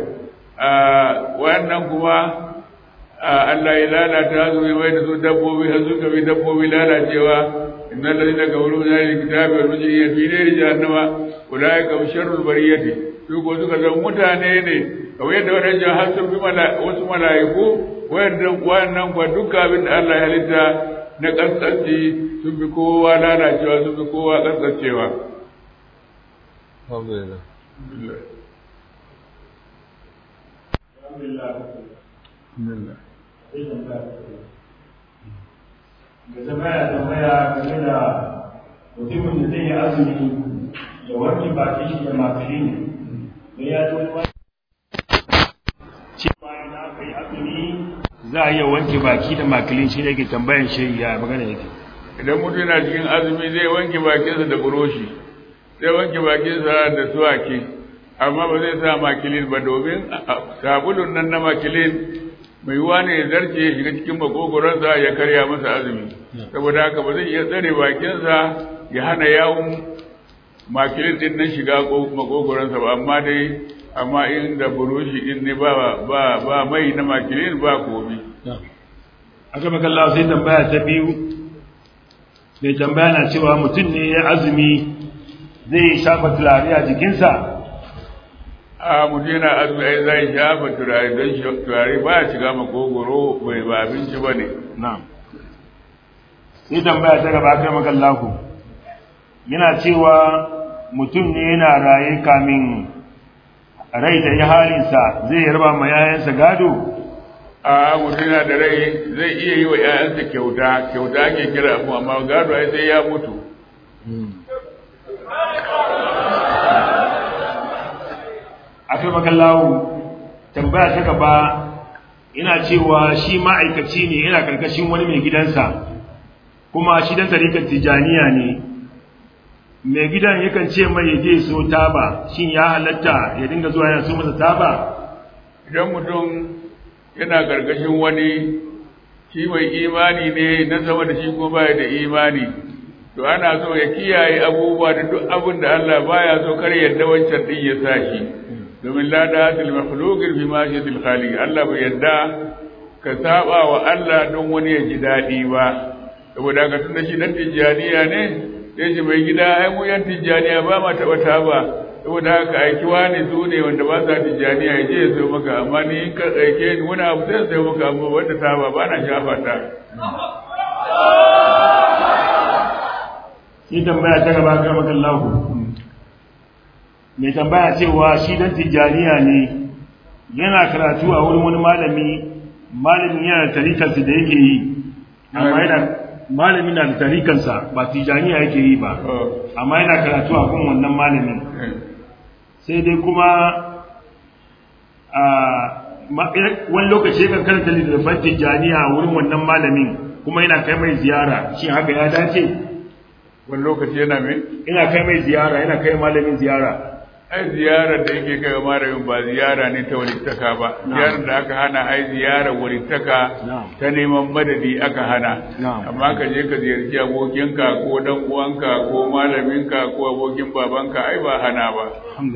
C: wannan kuma Allah ya lalata su mai da su dabbobi har suka bi dabbobi lalacewa innal ladina kafaru min ahli kitabi wal mujrimin fi nari jahannama ulaika hum sharrul bariyati su ko suka zama mutane ne kamar yadda wadannan har sun bi wasu mala'iku wayannan wayannan kwa duka abin da Allah ya halitta na kasance sun bi kowa lalacewa sun bi kowa kasancewa
B: alhamdulillah
C: alhamdulillah
D: da tambaya tambaya game da mutumin da zai yi azumi da wanke baki shi da makilin da ya zo wani cewa idan aka yi azumi za a iya wanke baki da makilin shi ne ke tambayan shi ya magana yake
C: idan mutum yana cikin azumi zai wanke bakinsa da buroshi zai wanke bakinsa da suwaki amma ba zai sa makilin ba domin sabulun nan na makilin mai yiwuwa ne ya zarce ya shiga cikin makogoronsa ya karya masa azumi saboda haka ba zai iya tsare bakinsa ya hana yawon makilin din nan shiga makogoronsa ba amma dai amma in da burushi din ne ba ba ba mai na makilin ba komi
D: aka makalla sai tambaya ta biyu mai tambaya na cewa mutum ne ya azumi zai shafa turare a jikinsa
C: a mutum yana azumi ai zai shafa turare don turare ba ya shiga makogoro bai ba abinci ba ne
D: na'am sai tambaya ta gaba kai makallahu yana cewa mutum ne yana raye kamin rai da ya halinsa zai yarba ma yayansa gado
C: a mutum yana da rai zai iya yi wa 'ya'yansa kyauta kyauta ake kira abu amma gado ai sai ya mutu
D: akai makallahu tambaya ta gaba ina cewa shi ma'aikaci ne yana karkashin wani mai gidansa kuma shi dan tarikar tijaniya ne mai gidan yakan ce mai ya je so taba shin ya halatta ya dinga zuwa yana so masa taba
C: idan mutum yana karkashin wani shi mai imani ne na sama da shi kuma baya da imani to ana so ya kiyaye abubuwa da duk abin da Allah baya so kar yadda wancan din ya sa shi domin la da hasil makhluqin fi ma shi khaliq Allah bai yadda ka saba wa Allah don wani ya ji dadi ba saboda ka tunda shi dan tijaniya ne sai ce mai gida ai mu yan tijjaniya ba ma taɓa taba saboda haka aiki wani su ne wanda ba sa tijjaniya ya je ya sayo maka amma ni in ka aike ni wani abu sai sayo maka amma wanda taba ba na shafa ta
D: sai tambaya ta gaba ga makan lahu mai tambaya cewa shi dan tijjaniya ne yana karatu a wurin wani malami malamin yana da tarikarsa da yake yi amma yana malami na da tarikarsa ba tijjaniya yake yi ba amma yana karatu a kan wannan malamin sai dai kuma a wani lokaci kan karanta littattafan tijjaniya a wurin wannan malamin kuma yana kai mai ziyara shi haka ya dace
C: wani lokaci yana mai
D: ina kai mai ziyara yana kai malamin ziyara
C: ai ziyarar da yake kai malamin ba ziyara ne ta walittaka ba ziyarar da aka hana ai ziyarar walittaka ta neman madadi aka hana amma ka je ka ziyarci abokinka ko dan uwanka ko malaminka ko abokin babanka ai ba hana ba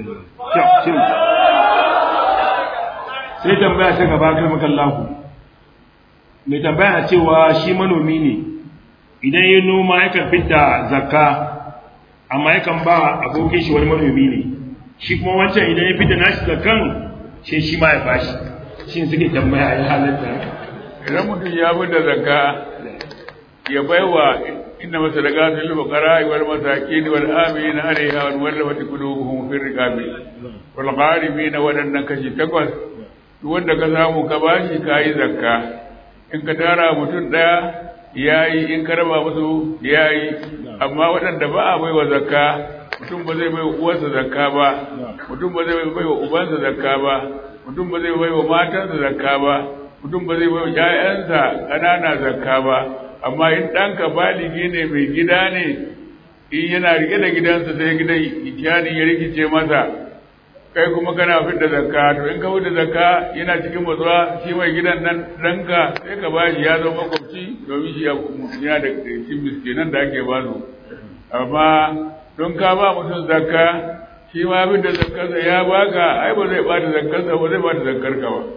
D: sai tambaya ta gaba kai makallahu mai tambaya cewa shi manomi ne idan ya noma yakan fidda zakka amma yakan ba abokin shi wani manomi ne shi kuma wancan idan ya fidda nashi zakkan shi shi ma ya bashi shi suke tambaya ya halatta
C: idan mutum ya fidda zakka ya baiwa inna masadaqatu lil fuqara wal masakin wal amin alaiha wal wallati qulubuhum fi riqabi wal gharimin wadannan kashi takwas duk wanda ka samu ka bashi kai zakka in ka tara mutum daya yayi in ka raba musu yayi amma waɗanda ba a baiwa zakka mutum ba zai baiwa uwarsa zakka ba mutum ba zai baiwa ubansa zakka ba mutum ba zai baiwa matansa zakka ba mutum ba zai baiwa ƴaƴansa ƙanana zakka ba amma in ɗanka baligi ne mai gida ne in yana rike da gidansa sai gidan iyali ya rikice masa kai kuma kana fitar da zakka to in ka fitar zakka yana cikin matsuwa shi mai gidan nan ɗanka sai ka ba shi ya zama makwabci domin shi yana da cikin miskinan da ake ba su amma don ka ba mutum zakka shi ma fitar da zakkarsa ya baka ai ba zai bata zakkarsa ba zai bata zakkar ka ba.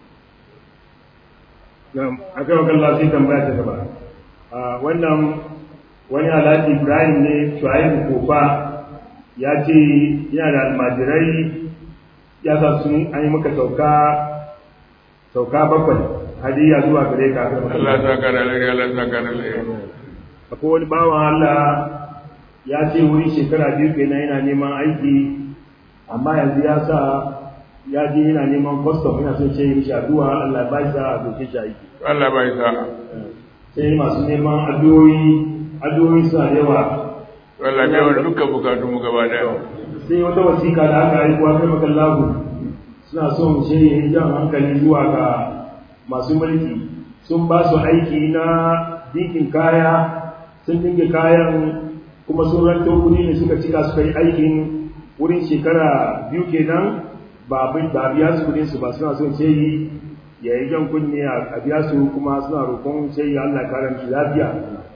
D: a kan wakan lafi tambaya ta gaba wannan wani alhaji ibrahim ne shuaib kofa ya ce yana da almajirai ya sa sun an yi maka sauka sauka bakwai hadiya zuwa gare ka
C: Allah ya saka da alheri Allah ya saka da alheri
D: akwai wani bawan Allah ya ce wuri shekara biyu kenan yana neman aiki amma yanzu ya sa ya je yana neman kwastom yana son ce mishi addu'a Allah ba shi a doke shi aiki
C: Allah bai sa
D: sai masu neman addu'o'i addu'o'i suna da yawa
C: Allah bai wa dukkan bukatun mu gaba daya
D: sai wata wasiƙa da aka aiko a kai makan lagu suna son ce yi jan hankali zuwa ga masu mulki sun ba su aiki na dikin kaya sun dinga kayan kuma sun ranto kuɗi ne suka cika suka yi aikin wurin shekara biyu kenan ba ba biya su kudin su ba suna son ce yi ya yi jan kunne a biya su kuma suna roƙon ce yi Allah kare shi lafiya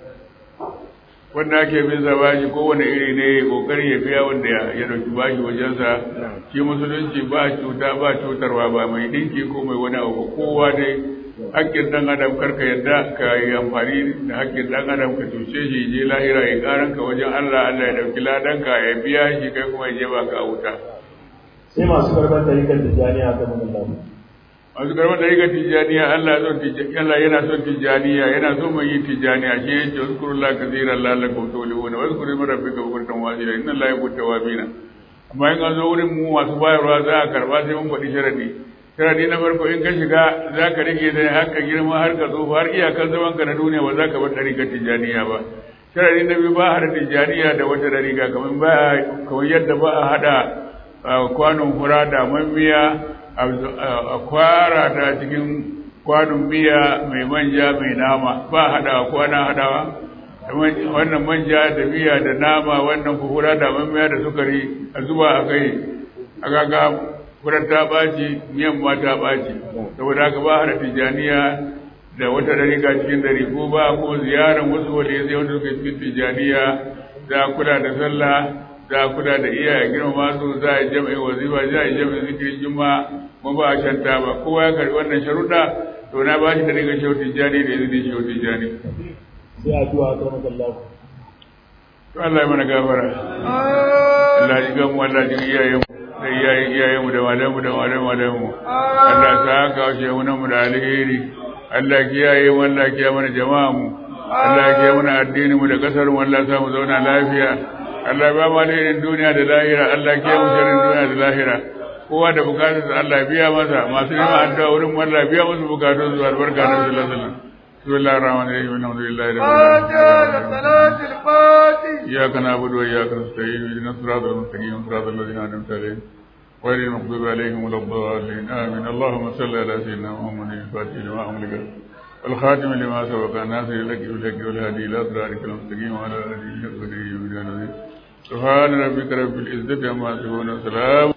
C: wanda ake bin sa bashi kowane iri ne ya kokari ya biya wanda ya dauki bashi wajensa shi musulunci ba cuta ba cutarwa ba mai dinki ko mai wani abu kowa dai hakkin dan adam karka yadda ka yi amfani da hakkin dan adam ka cuce shi je lahira ya karan ka wajen Allah Allah ya dauki ladanka ya biya shi kai kuma ya je baka a wuta
D: sai masu karɓar tarikar tijjaniya ta magan
C: masu karɓar tarikar tijjaniya Allah son Allah yana son tijjaniya yana son mai yi tijjaniya shi yake uzkurullah kaseeran la'allakum tuflihun wa uzkuru min rabbika bukratan wa asila inna allaha yuhibbu tawwabin amma in an zo wurin mu masu bayarwa za a karba sai mun faɗi sharadi sharadi na farko in ka shiga za ka rike da har ka girma har ka tsufa har iyakar zaman ka na duniya ba za ka bar tarikar tijjaniya ba sharadi na biyu ba a hada tijjaniya da wata dariga kamar ba kamar yadda ba a hada kwanon fura da miya a kwara ta cikin kwanon miya mai manja mai nama ba haɗawa kwana haɗawa wannan manja da miya da nama wannan fura da miya da sukari a zuba a kai a gaga furar ta ɓaci miyan ma ta ɓaci saboda haka ba haɗa tijaniya da wata dariƙa cikin dari ko ba ko ziyarar wasu wale sai wanda suka cikin tijaniya za kula da sallah za a kula da iyaye girmama su za a jami'in wazifa za a jami'in zikirin juma kuma ba a shanta ba kowa ya karbi wannan sharuɗa to na ba shi da daga shehu tijjani da izinin shehu tijjani
D: sai addu'a ta magan lagu
C: Allah ya mana gafara Allah ya ga mu Allah ya iyaye mu da iyaye iyaye mu da malamu da malamu malamu Allah ya saka wa shehu mu da alheri Allah ya kiyaye mu Allah ya kiyaye mana jama'a mu Allah ya kiyaye mana addini mu da kasar mu Allah ya sa mu zauna lafiya Allah ya ba mu alherin duniya da lahira Allah ya kiyaye mu sharrin duniya da lahira kowa da bukatunsa Allah ya biya masa masu neman addu'a wurin Allah ya biya musu bukatun su albarka na sallallahu alaihi wasallam بسم الله الرحمن الرحيم الحمد لله رب
B: فاتحة صلاة الفاتح
C: إياك نعبد وإياك نستعين اهدنا الصراط المستقيم صراط الذين أنعمت عليهم غير المغضوب عليهم ولا الضالين آمين اللهم صل على سيدنا محمد الفاتح لما أملك والخاتم لما سبق الناصر لك بالحق والهادي إلى صراطك المستقيم وعلى آله وصحبه وسلم سبحان ربك رب العزة عما يصفون وسلام